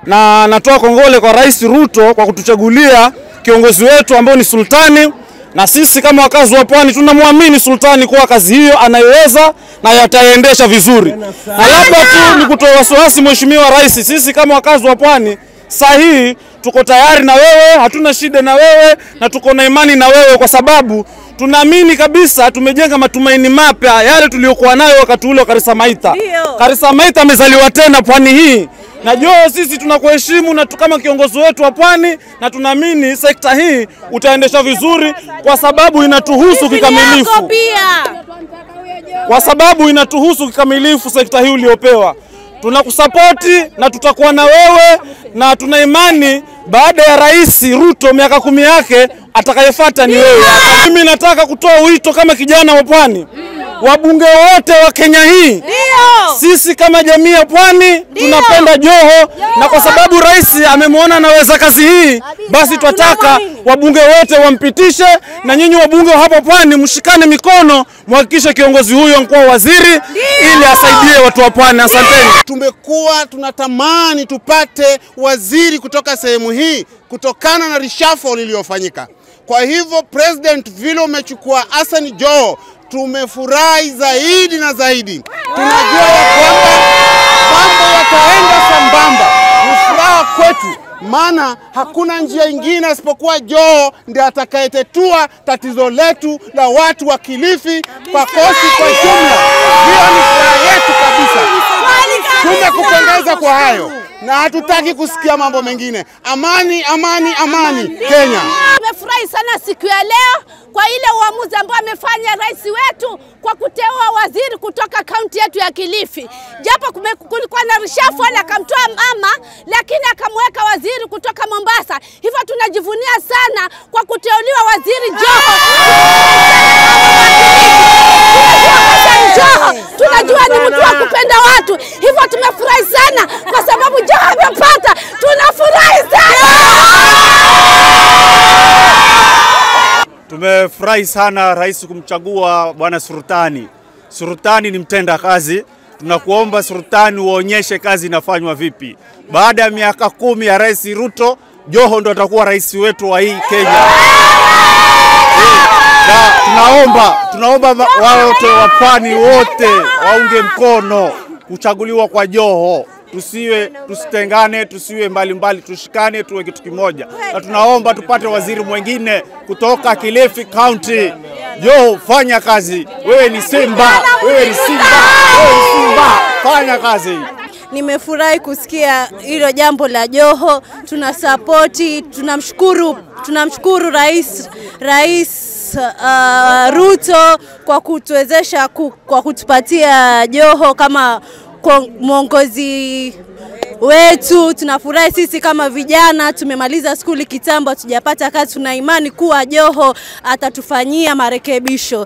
na natoa kongole kwa Rais Ruto kwa kutuchagulia kiongozi wetu ambao ni Sultani, na sisi kama wakazi wa Pwani tunamwamini Sultani kuwa kazi hiyo anaiweza na yataiendesha vizuri. Na labda tu ni kutoa wasiwasi, Mheshimiwa Rais, sisi kama wakazi wa Pwani saa hii tuko tayari na wewe, hatuna shida na wewe na tuko na imani na wewe kwa sababu tunaamini kabisa tumejenga matumaini mapya yale tuliyokuwa nayo wakati ule wa Karisa Maitha. Karisa Maitha amezaliwa tena pwani hii na Joho, sisi tunakuheshimu na tu- kama kiongozi wetu wa pwani, na tunaamini sekta hii utaendesha vizuri kwa sababu inatuhusu kikamilifu, pia kwa sababu inatuhusu kikamilifu sekta hii uliopewa. Tunakusapoti na tutakuwa na wewe, na tuna imani baada ya Rais Ruto miaka kumi yake atakayefuata ni wewe. Mimi nataka kutoa wito kama kijana wa pwani, wabunge wote wa Kenya hii ndio sisi kama jamii ya pwani tunapenda Joho, na kwa sababu rais amemwona anaweza kazi hii, basi twataka wabunge wote wampitishe, na nyinyi wabunge wa hapa pwani mshikane mikono, mhakikishe kiongozi huyo mkuwa waziri ili asaidie watu wa pwani. Asanteni. tumekuwa tunatamani tupate waziri kutoka sehemu hii kutokana na reshuffle iliyofanyika. Kwa hivyo president, vile umechukua Hassan Joho, tumefurahi zaidi na zaidi. Tunajua ya kwamba mambo yataenda sambamba, ni furaha kwetu, maana hakuna njia ingine isipokuwa Joho ndiye atakayetetua tatizo letu la watu wa Kilifi, Pakosi kwa jumla. Hiyo ni furaha yetu kabisa. Tumekupongeza kwa hayo na hatutaki kusikia mambo mengine. Amani, amani, amani Kenya. Tumefurahi sana siku ya leo kwa ile uamuzi ambao amefanya rais wetu kwa kuteua waziri kutoka kaunti yetu ya Kilifi. Japo kume- kulikuwa na reshuffle, akamtoa mama, lakini akamweka waziri kutoka Mombasa. Hivyo tunajivunia sana kwa kuteuliwa waziri Joho. Joho tunajua ni mtu wa kupenda watu, hivyo tumefurahi sana kwa sababu Joho amepata. Tunafurahi sana. Tumefurahi sana rais kumchagua bwana Sultani. Sultani ni mtenda kazi. Tunakuomba Sultani uonyeshe kazi inafanywa vipi. Baada ya miaka kumi ya rais Ruto, Joho ndo atakuwa rais wetu wa hii Kenya. Na tunaomba tunaomba ma- wote wa pwani wote waunge mkono kuchaguliwa kwa Joho. Tusiwe tusitengane, tusiwe mbali mbali, tushikane, tuwe kitu kimoja, na tunaomba tupate waziri mwingine kutoka Kilifi County. Joho, fanya kazi. Wewe ni Simba, wewe ni Simba, wewe ni Simba, fanya kazi. Nimefurahi kusikia hilo jambo la Joho, tuna sapoti, tunamshukuru tunamshukuru rais rais uh, Ruto kwa kutuwezesha ku, kwa kutupatia Joho kama kwa- mwongozi wetu. Tunafurahi sisi kama vijana, tumemaliza skuli kitambo, hatujapata kazi. Tuna imani kuwa Joho atatufanyia marekebisho.